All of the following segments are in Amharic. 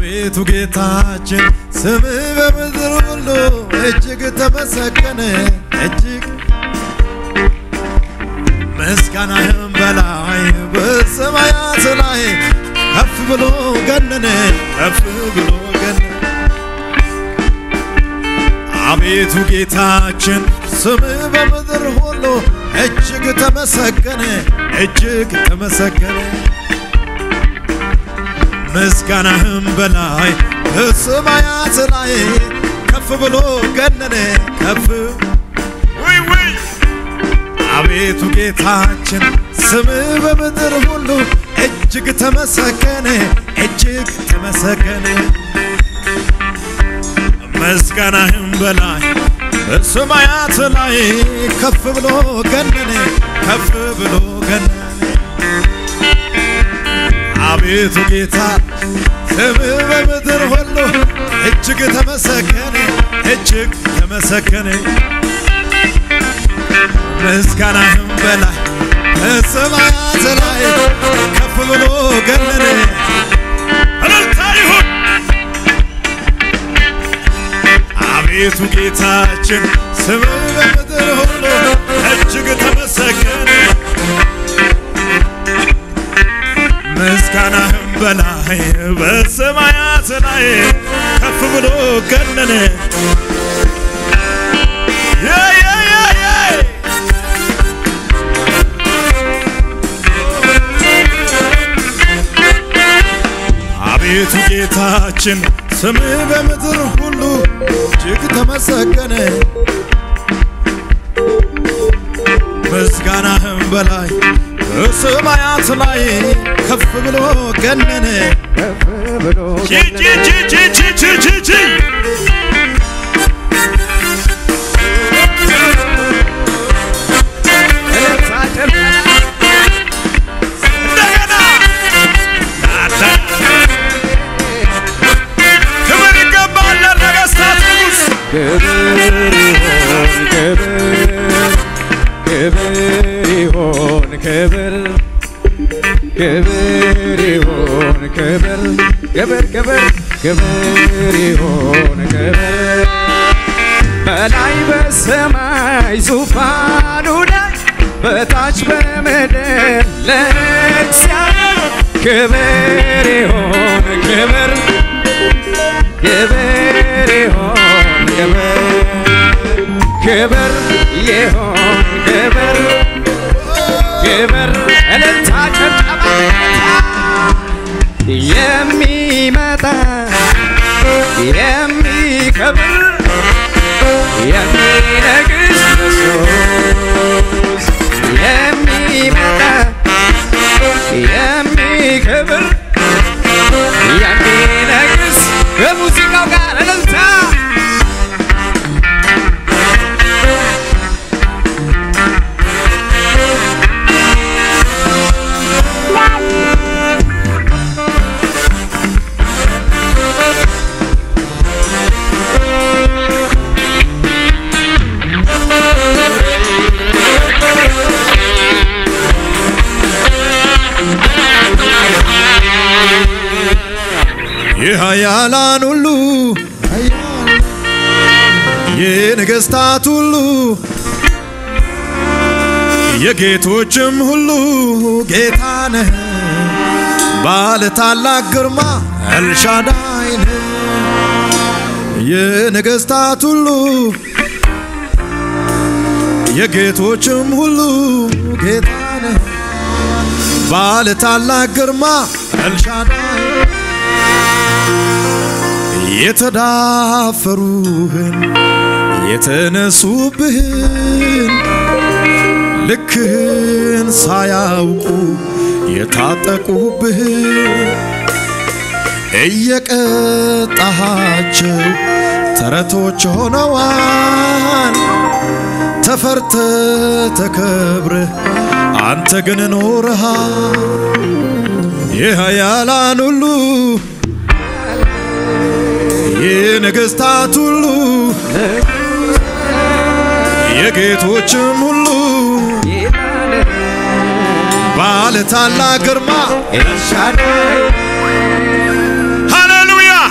አቤቱ ጌታችን ስምህ በምድር ሁሉ እጅግ ተመሰገነ እጅግ ምስጋናህም በላይ በሰማያት ላይ ከፍ ብሎ ገነነ ከፍ ብሎ ገነነ አቤቱ ጌታችን ስምህ በምድር ሁሉ እጅግ ተመሰገነ እጅግ ተመሰገነ ምስጋናህም በላይ በሰማያት ላይ ከፍ ብሎ ገነነ ከፍ ውይ ውይ አቤቱ ጌታችን ስምህ በምድር ሁሉ እጅግ ተመሰገነ እጅግ ተመሰገነ ምስጋናህም በላይ በሰማያት ላይ ከፍ ብሎ ገነነ ከፍ ብሎ ገነነ አቤቱ ጌታ ስምህ በምድር ሁሉ እጅግ ተመሰገነ እጅግ ተመሰገነ ምስጋናህም በላይ በሰማያት ላይ ከፍ ብሎ ገነነ እልልታ ይሁን አቤቱ ጌታችን ስምህ በምድር ሁሉ እጅግ ተመሰገነ ምስጋናህም በላይ በሰማያት ላይ ከፍ ብሎ ገነነ የ የ የ የ አቤቱ ጌታችን ስምህ በምድር ሁሉ እጅግ ተመሰገነ ምስጋናህም በላይ በሰማያት ላይ ከፍ ብሎ ገነነ ከፍ ብሎ ጂ ጂ ጂ ጂ ጂ ጂ ጂ ጂ እልልታ ጭብጨባ እንደገና ናዳ ክብር ይገባል ለነገሥታት ንጉሥ ክብር ይሆን ክብር ክብር ይሆን ክብር ክብር ይሆን ክብር ክብር ክብር ክብር ይሆን ክብር በላይ በሰማይ ዙፋኑ ላይ በታች በምድር ለእግዚአብሔር ክብር ይሆን ክብር ክብር ይሆን ክብር ክብር ይሆን ክብር ክብር እልልታ ጭብጨባ የሚመጣ የሚከብር የሚነግስ ኢየሱስ የሚመጣ የሚከብር የሚነግስ ከሙዚቃው ጋር እልልታ የኃያላን ሁሉ የነገሥታት ሁሉ የጌቶችም ሁሉ ጌታ ነህ ባለ ታላቅ ግርማ ኤልሻዳይ ነህ የነገሥታት ሁሉ የጌቶችም ሁሉ ጌታ ነህ ባለ ታላቅ ግርማ ኤልሻዳይ የተዳፈሩህን የተነሱብህን ልክህን ሳያውቁ የታጠቁብህን እየቀጣሃቸው ተረቶች ሆነዋል። ተፈርተ ተከብረህ አንተ ግን ኖረሃል። የኃያላን ሁሉ የነገሥታት ሁሉ የጌቶችም ሁሉ ባለ ታላቅ ግርማ ኤልሻዳይ ሃሌሉያ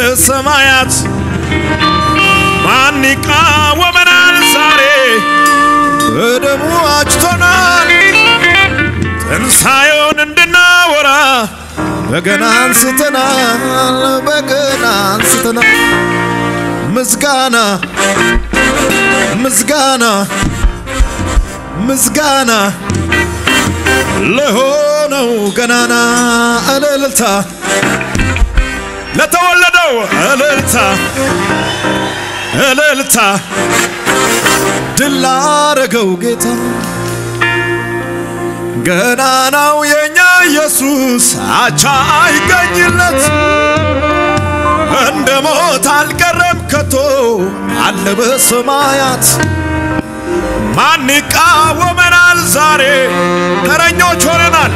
በሰማያት ማን ይቃወመናል? ዛሬ በደሙ አጭቶናል። ትንሣኤውን እንድናወራ በገና አንስተናል፣ በገና አንስተናል። ምስጋና ምስጋና ምስጋና ለሆነው ገናና እልልታ ለተወለደው እልልታ እልልታ ድል ላረገው ጌታ ገናናው የኛ ኢየሱስ አቻ አይገኝለት እንደ ሞት አልቀረም ከቶ አለ በሰማያት ማን ይቃወመናል? ዛሬ ተረኞች ሆነናል።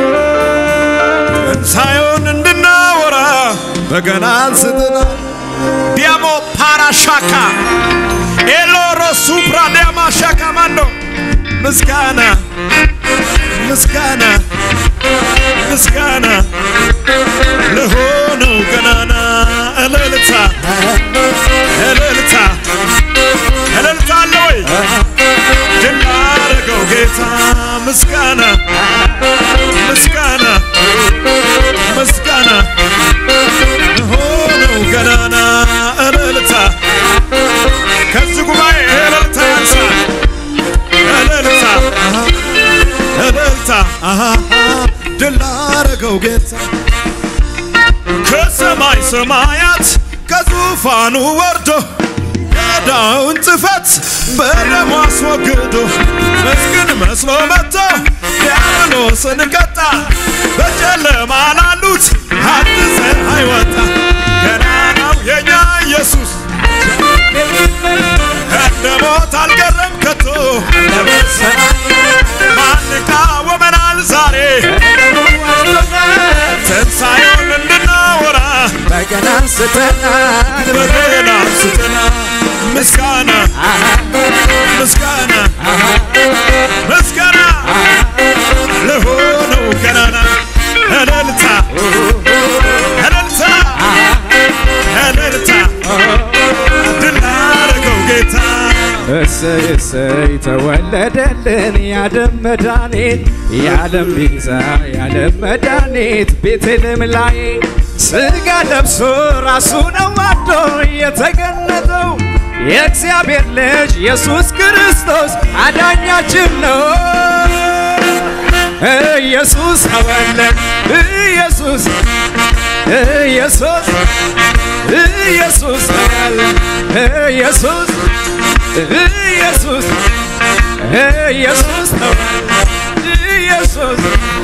ትንሣኤውን እንድናወራ በገና አንስተናል። ዲያሞ ፓራሻካ ኤሎሮ ሱፕራ ዲያማ ሻካ ማንዶ ምስጋና ምስጋና ምስጋና ለሆነው ገናና እልልታ እልልታ እልልታ አለ ወይ ድል ላረገው ጌታ ምስጋና ምስጋና ምስጋና ለሆነው ገናና እልልታ ከዚህ ጉባኤ እልልታ ያንሳል እልልታ እልልታ ድል ላረገው ጌታ ከሰማይ ሰማያት ከዙፋኑ ወርዶ የዕዳውን ጽሕፈት በደሙ አስወግዶ ምስኪን መስሎ መጥቶ ዲያብሎስን ቀጣ። በጨለማ ላሉት አዲስ ፀሐይ ወጣ። ገናናው የኛ ኢየሱስ እንደ ሞት አልቀረም ከቶ ማን ይቃወመናል ዛሬ ትንሣኤውን እንድናወራ በገና አንስተናል በገና አንስተና ምስጋና ምስጋና ምስጋና ለሆነው ገናና እልልታ እልልታ እልልታ ድል ላረገው ጌታ እሰይ እሰይ ተወለደልን የዓለም መድኃኒት የዓለም ቤዛ የዓለም መድኃኒት ቤተልሔም ላይ ሥጋ ለብሶ ራሱን አዋርዶ የተገነዘው የእግዚአብሔር ልጅ ኢየሱስ ክርስቶስ አዳኛችን ነው። ኢየሱስ ተወለደ ኢየሱስ ኢየሱስ ኢየሱስ ተወለደ ኢየሱስ ኢየሱስ ኢየሱስ ተወለደ ኢየሱስ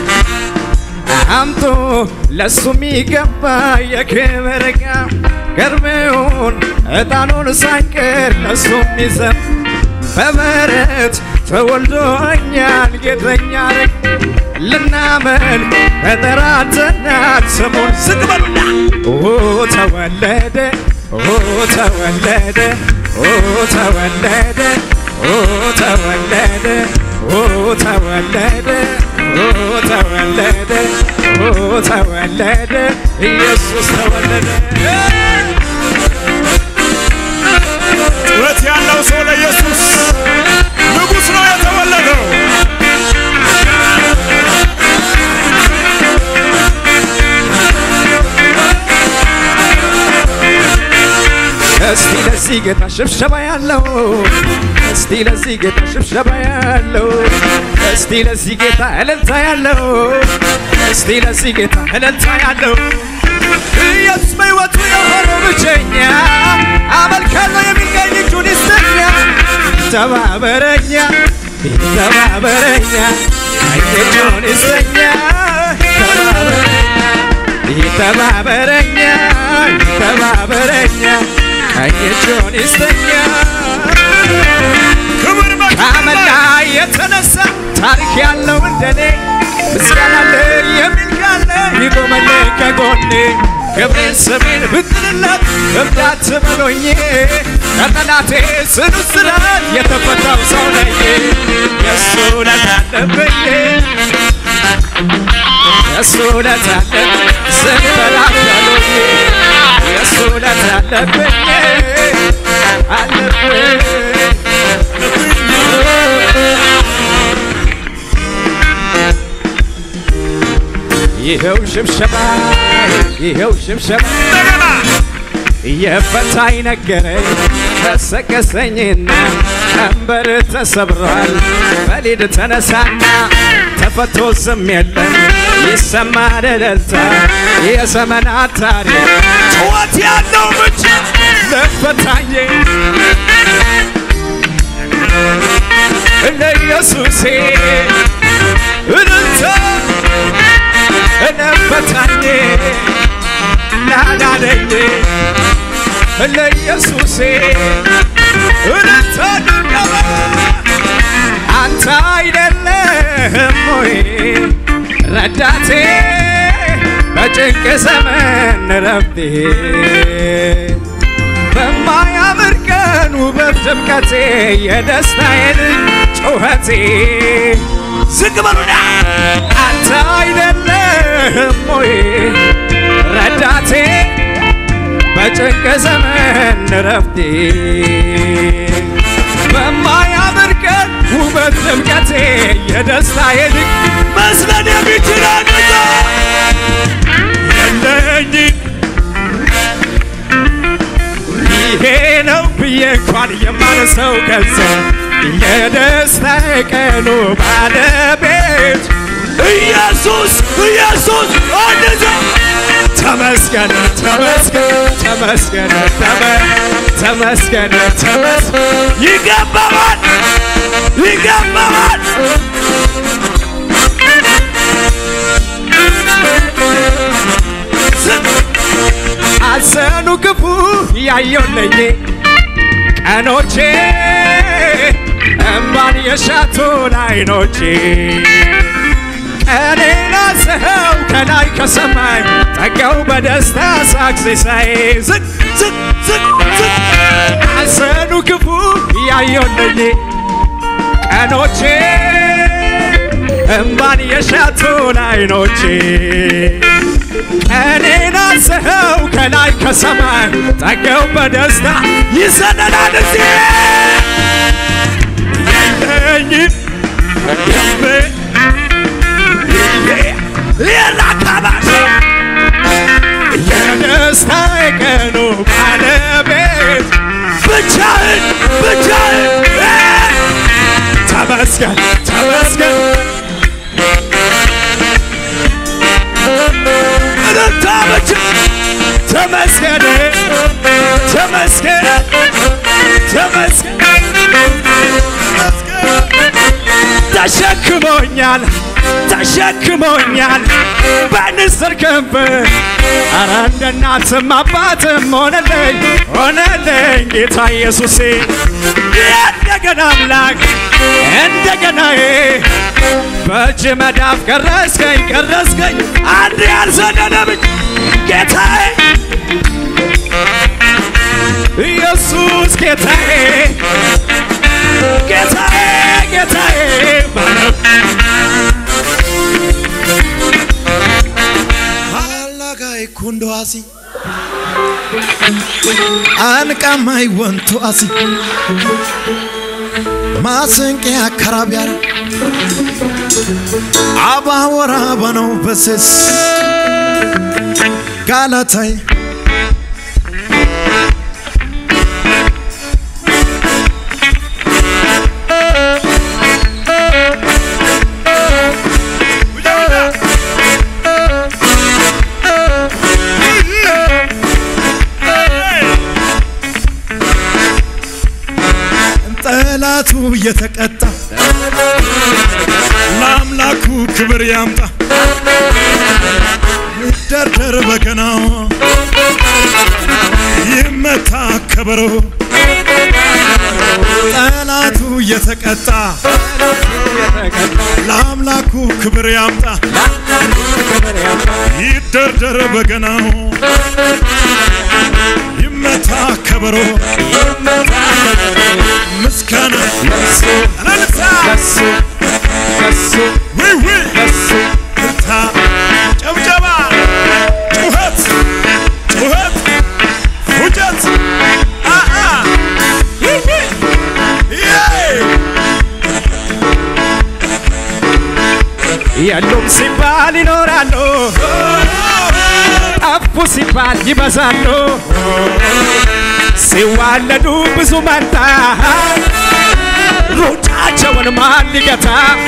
አምጡ ለሱ የሚገባ የክብር ዕቃ ገርቤውን ዕጣኑን ሳይቀር ለሱ የሚዘም በበረት ተወልዶኛል ጌተኛ ረግ ልናመን ተጠራተናል ስሙን ዝቅ በሉና ኦ ተወለደ ኦ ተወለደ ኦ ተወለደ ኦ ተወለደ ኦ ተወለደ ኦ ተወለደ ኦ ተወለደ ኢየሱስ ተወለደ ጩኸት ያለው ሰው ለኢየሱስ ንጉሥ ነው የተወለደው። እስቲ ለዚህ ጌታ ሽብሸባ ያለው እስቲ ለዚህ ጌታ ሽብሸባ ያለው እስቲ ለዚህ ጌታ እልልታ ያለው እስቲ ለዚህ ጌታ እልልታ ያለው ኢየሱስ በሕይወቱ የሆነው ብቸኛ አመልካለሁ የሚገኝ እጁን ይስጠኛ ተባበረኛ ተባበረኛ እጁን ይስጠኛ ተባበረኛ ይተባበረኛ ይተባበረኛ እጁን ይስጠኛ ክብር ከአመድ ላይ የተነሳ ታሪክ ያለው እንደኔ ምስጋና አለ የሚል ካለ ይቆመልኝ ከጎኔ ክብሬን ስሜን ብትልለት እብዳት በሎኝ ከጠላቴ ጽኑ እስራት የተፈታው ሰው ነኝ የእሱ ውለታ አለብኝ የእሱ ውለታ አለብኝ ስንበላበሉኝ የሱ ውለታ አለብኝ አለብኝ ይኸው ሽብሸባ ይኸው ሽብሸባ እንደገና የፈታኝ ነገረኝ ቀሰቀሰኝና ቀንበር ተሰብሯል በሊድ ተነሳና ተፈቶ ዝም የለም ይሰማል እልልታ የዘመናት ታሪክ ጩኸት ያለው ብቻ ለፈታኝ ለኢየሱሴ እልልታ ለፈታኝ ላዳነኝ ለኢየሱሴ እልልታ ድገማ አንተ አይደለህም ወይ ረዳቴ በጭንቅ ዘመን ረፍቴ በማያምር ቀን ውበት ድምቀቴ የደስታዬን ጩኸቴ ዝግ በሉና አንተ አይደለህም ወይ ረዳቴ በጭንቅ ዘመን ረፍቴ በማያምር ቀን ውበት ድምቀቴ የደስታዬ ድግ መስለን የሚችል አገዛ የለኝ ይሄ ነው ብዬ እንኳን የማነሰው ገንዘብ የደስታ ቀኑ ባለቤት ኢየሱስ ኢየሱስ አንዘ ተመስገን ተመስገን ተመስገን ተመ- ተመስገን ተመስገን ይገባዋል ይገባዋል ዝግ አዘኑ ክፉ ያየውለኝ ቀኖቼ እምባን የሻቱን አይኖቼ ቀኔን አስኸው ከላይ ከሰማይ ጠገው በደስታ ሳቅ ሲሳይ ዝቅ ዝቅ ዝቅ ዝቅ አዘኑ ክፉ ያየውለኝ ቀኖቼ እምባን የሻቱን አይኖቼ ቀኔን አስኸው ከላይ ከሰማይ ጠገው በደስታ ይሰነዳል እዚህ የለኝም የም- ሌላ ካባሽ የደስታ የቀኑ ባለቤት ብቻህን ብቻህን ተመስገን ተመስገን እልልታ ብቻ ተመስገን ተመስገን ተመስገን ተሸክሞኛል ተሸክሞኛል በንስር ክንፍ አረ እንደ እናትም አባትም ሆነልኝ ሆነልኝ ጌታ ኢየሱሴ እንደገና አምላክ እንደገናዬ በእጅ መዳፍ ቀረስከኝ ቀረስከኝ አንድ ያልዘለለ ብቻ ጌታዬ ኢየሱስ ጌታዬ ጌታዬ ጌታዬ ባለም Halagai kundo asi Anqamai wanto asi ማስንቄ አከራቢያር አባወራ በነው በስስ ጋላታይ ጠላቱ እየተቀጣ ለአምላኩ ክብር ያምጣ ይደርደር በገናው ይመታ ከበሮ ጠላቱ እየተቀጣ ለአምላኩ ክብር ያምጣ ይደርደር በገናው ይመታ ከበሮ ምስጋና እልልታ ከሱ ከሱ ውይ ውይ ከሱ እልልታ ጨብጨባ ጩኸት ጩኸት የሉም ሲባል ይኖራሉ፣ ጠፉ ሲባል ይበዛሉ። ሲዋለዱ ብዙ መንታ ሩጫቸውን ማን ሊገታ?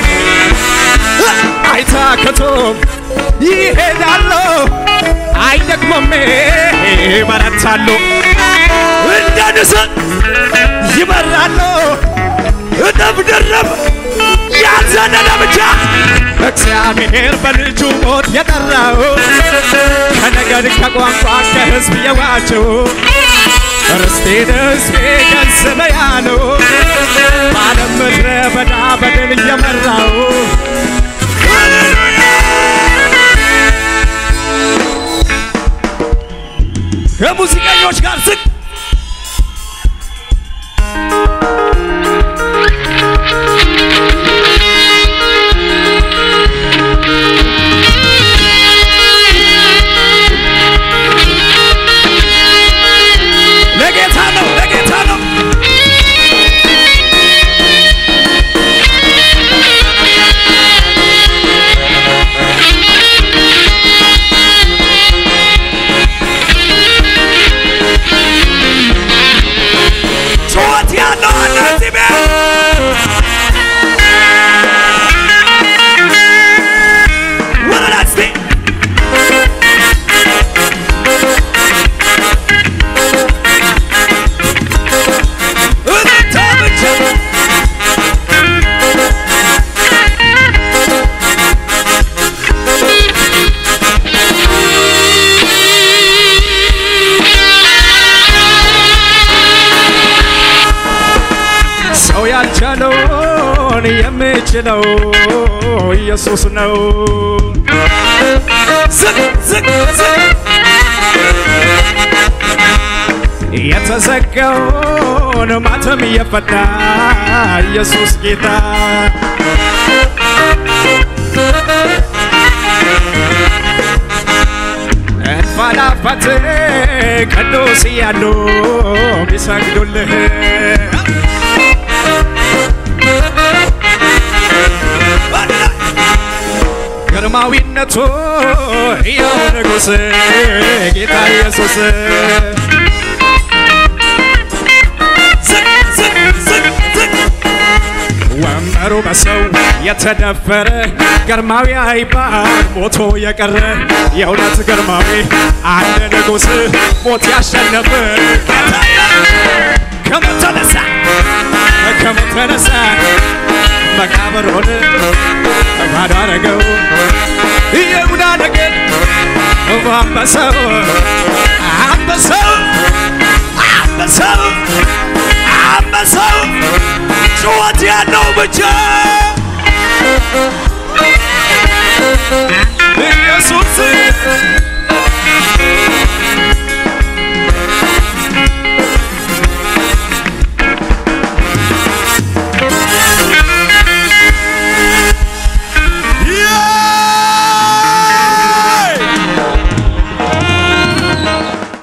አይታክቱም ይሄዳሉ፣ አይደክሙም ይበረታሉ። እንደ ንስር ይበራሉ እጥፍ ድርብ ያልዘለለ ብቻ እግዚአብሔር በልጁ ሞት የጠራው ከነገድ ከቋንቋ ከሕዝብ የዋቸው ርስቴን ሕዝቤ ገንዘበ ያለው በዓለም ምድረ በዳ በድል እየመራው ከሙዚቀኞች ጋር ዝቅ ለጌታ ነው ለጌታ ነው ጩኸት ያለው አለ እዚህ ቤት ወረዳ እስቲ እልልታ ብቻ ሰው ያልቻለውን የምችለው ኢየሱስ ነው። ዝቅ ዝቅ ዝቅ የተዘጋውን ማተም እየፈታ ኢየሱስ ጌታ እንፋላፋት ቅዱስ እያሉ ቢሰግዱልህ ግርማዊነቱ ያው ንጉሥ ጌታ ኢየሱስ ዝቅ ዝቅ ዝቅ ዝቅ ወንበሩ በሰው የተደፈረ ግርማዊ አይባል ሞቶ የቀረ የእውነት ግርማዊ አንድ ንጉሥ ሞት ያሸነፈ ከሞት ተነሳ ከሞት ተነሳ መቃብሩን ባዶ አረገው ይሁዳ ነገድ አንበሳው አንበሳው አንበሳው አንበሳው ጩኸት ያለው ብቻ ኢየሱስ